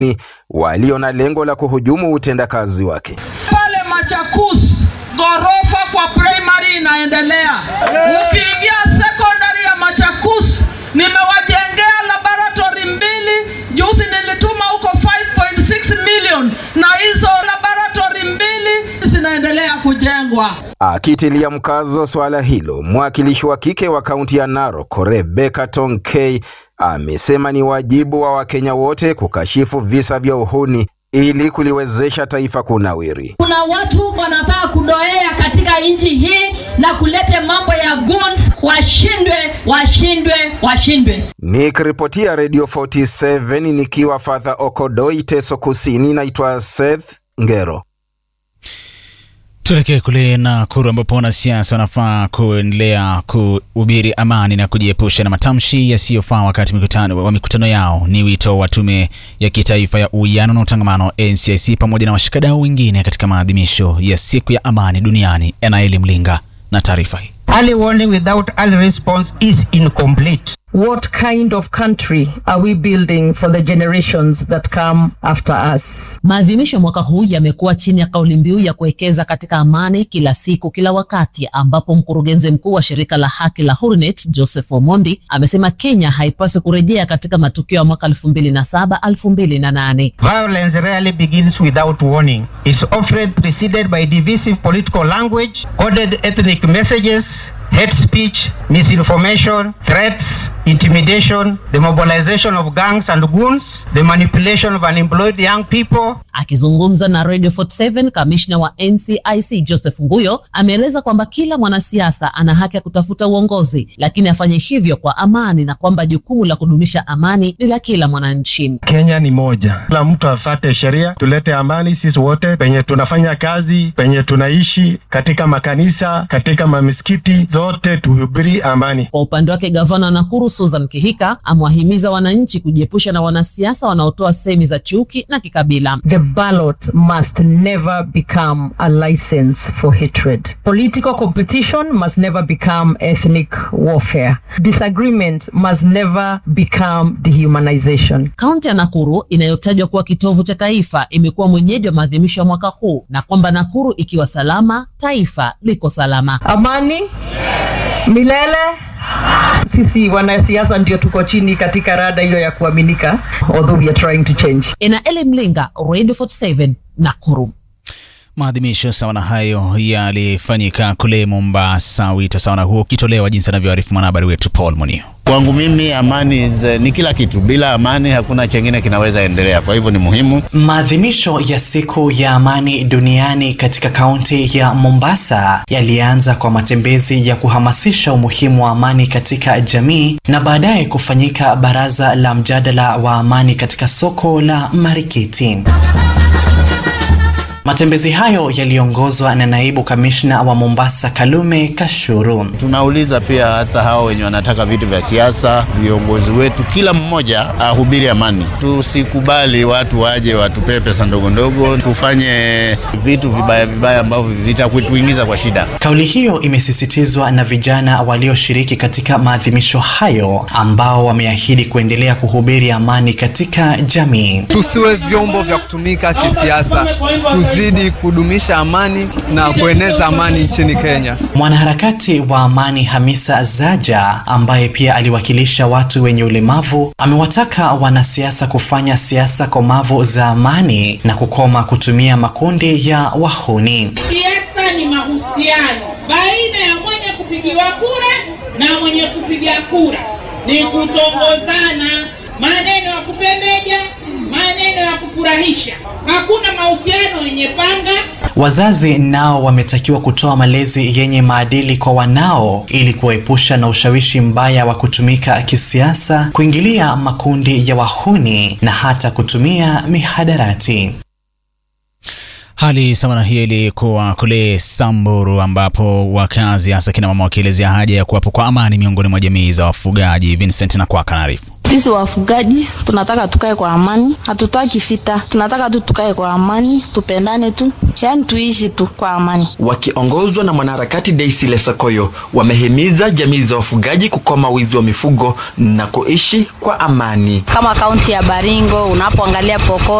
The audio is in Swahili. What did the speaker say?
walio na lengo la kuhujumu utendakazi wake. Pale Machakus ghorofa kwa primary inaendelea. Ukiingia secondary ya Machakus nimewajengea laboratory mbili, juzi nilituma huko 5.6 million na hizo laboratory mbili zinaendelea kujengwa. Akitilia mkazo swala hilo, mwakilishi wa kike wa kaunti ya Narok Rebecca Tonkei amesema ni wajibu wa Wakenya wote kukashifu visa vya uhuni ili kuliwezesha taifa kunawiri. Kuna watu wanataka kudoea katika nchi hii na kulete mambo ya guns, washindwe, washindwe, washindwe. Nikiripotia Radio 47 nikiwa Father Okodoi, Teso Kusini, naitwa Seth Ngero. Tuelekee kule Nakuru ambapo wanasiasa wanafaa kuendelea kuhubiri amani na kujiepusha na matamshi yasiyofaa wakati mikutano, wa mikutano yao. Ni wito wa Tume ya Kitaifa ya Uwiano na Utangamano NCIC pamoja na washikadau wengine katika maadhimisho ya Siku ya Amani Duniani. Enaeli Mlinga na taarifa hii. Early warning without early response is incomplete. What kind of country are we building for the generations that come after us? Maadhimisho ya mwaka huu yamekuwa chini ya kauli mbiu ya kuwekeza katika amani kila siku kila wakati, ambapo mkurugenzi mkuu wa shirika la haki la Hurnet Joseph Omondi amesema Kenya haipaswi kurejea katika matukio ya mwaka 2007 2008. Violence rarely begins without warning. It's often preceded by divisive political language, coded ethnic messages, hate speech, misinformation, threats, intimidation, the mobilization of gangs and goons, the manipulation of unemployed young people. Akizungumza na Radio 47, kamishna wa NCIC Joseph Nguyo ameeleza kwamba kila mwanasiasa ana haki ya kutafuta uongozi, lakini afanye hivyo kwa amani na kwamba jukumu la kudumisha amani ni la kila mwananchi. Kenya ni moja, kila mtu afate sheria, tulete amani sisi wote penye tunafanya kazi, penye tunaishi, katika makanisa, katika mamisikiti zote, tuhubiri amani. Kwa upande wake, gavana wa Nakuru Susan Kihika amewahimiza wananchi kujiepusha na wanasiasa wanaotoa semi za chuki na kikabila. The ballot must never become a license for hatred. Political competition must never become ethnic warfare. Disagreement must never become dehumanization. Kaunti ya Nakuru inayotajwa kuwa kitovu cha taifa imekuwa mwenyeji wa maadhimisho ya mwaka huu na kwamba Nakuru ikiwa salama, taifa liko salama. Amani milele. Sisi wanasiasa ndio tuko chini katika rada hiyo ya kuaminika, although we are trying to change. Enaeli Mlinga, Radio 47, Nakuru. Maadhimisho sawa na hayo yalifanyika kule Mombasa, wito sawa na huo ukitolewa jinsi anavyoarifu mwanahabari wetu Paul Munio. Kwangu mimi amani ze, ni kila kitu. Bila amani hakuna chengine kinaweza endelea, kwa hivyo ni muhimu. Maadhimisho ya siku ya amani duniani katika kaunti ya Mombasa yalianza kwa matembezi ya kuhamasisha umuhimu wa amani katika jamii na baadaye kufanyika baraza la mjadala wa amani katika soko la Marikiti. Matembezi hayo yaliongozwa na naibu kamishna wa Mombasa Kalume Kashuru. Tunauliza pia hata hao wenye wanataka vitu vya siasa, viongozi wetu, kila mmoja ahubiri amani. Tusikubali watu waje watupee pesa ndogo ndogo, tufanye vitu vibaya vibaya ambavyo vitakutuingiza kwa shida. Kauli hiyo imesisitizwa na vijana walioshiriki katika maadhimisho hayo ambao wameahidi kuendelea kuhubiri amani katika jamii. Tusiwe vyombo vya kutumika kisiasa, tuzidi kudumisha amani na kueneza amani nchini Kenya. Mwanaharakati wa amani Hamisa Zaja ambaye pia aliwakilisha watu wenye ulemavu amewataka wanasiasa kufanya siasa komavu za amani na kukoma kutumia makundi ya wahuni. Siasa ni mahusiano baina ya mwenye kupigiwa kura na mwenye kupiga kura, ni kutongozana, maneno ya kupembeja, maneno ya kufurahisha. Hakuna mahusiano yenye panga. Wazazi nao wametakiwa kutoa malezi yenye maadili kwa wanao ili kuwaepusha na ushawishi mbaya wa kutumika kisiasa, kuingilia makundi ya wahuni na hata kutumia mihadarati. Hali sawa na hiyo ilikuwa kule Samburu ambapo wakazi hasa kina mama wakielezea haja ya kuwapo kwa amani miongoni mwa jamii za wafugaji. Vincent na kwa kanaarifu Sisi wafugaji tunataka tukae kwa amani, hatutaki vita, tunataka tu tukae kwa amani, tupendane tu, yaani tuishi tu kwa amani. Wakiongozwa na mwanaharakati Daisy Lesokoyo, wamehimiza jamii za wafugaji kukoma wizi wa mifugo na kuishi kwa amani. Kama kaunti ya Baringo unapoangalia Pokot